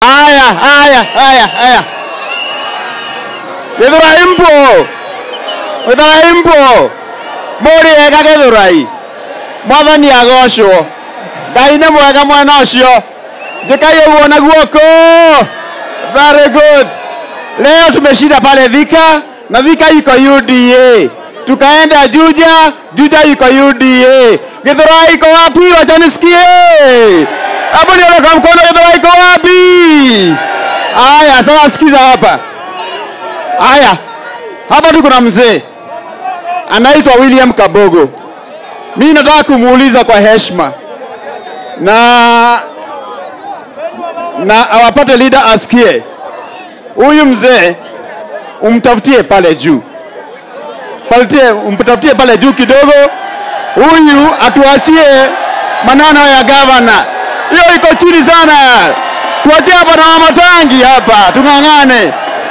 Haya, haya, haya, haya. Githurai mpo. Githurai mpo. Muri ega Githurai. Mwathani agocwo. Ngai nĩ mwega mwena ũcio. Njikai ũguo na guoko. Very good. Leo tumeshinda pale Thika na Thika iko UDA. Tukaenda Juja, Juja iko UDA. Githurai iko wapi? Wacha nisikie. Hapo ndio kwa mkono Githurai iko wapi? Haya, sasa sikiza hapa. Haya, hapa tuko na mzee anaitwa William Kabogo. Mimi nataka kumuuliza kwa heshima na na awapate leader asikie. Huyu mzee umtafutie pale juu, patie, umtafutie pale juu kidogo, huyu atuachie maneno ya gavana. Hiyo iko chini sana, tuachie hapa na Wamatangi hapa, tung'ang'ane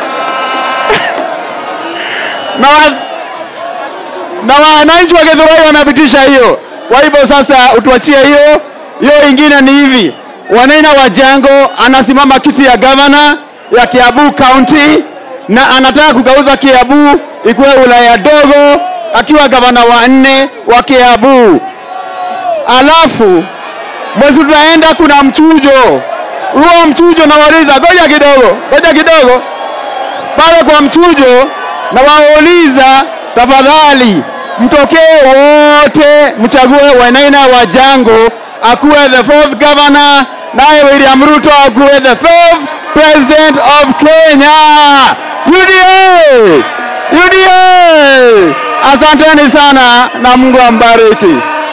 na wa, na wananchi wa Githurai wamepitisha hiyo. Kwa hivyo sasa utuachie hiyo. Hiyo ingine ni hivi, Wanaina Wajango anasimama kiti ya gavana ya Kiambu County na anataka kugeuza Kiambu ikuwe wilaya dogo, akiwa gavana wa nne wa Kiambu. Alafu mwezi tunaenda, kuna mchujo. Huo mchujo nawauliza, ngoja kidogo, ngoja kidogo, pale kwa mchujo na wauliza tafadhali, mtokee wote mchague Wainaina Wajango akuwe the fourth governor, naye William Ruto akuwe the fifth president of Kenya. UDA! UDA! Asanteni sana na Mungu ambariki.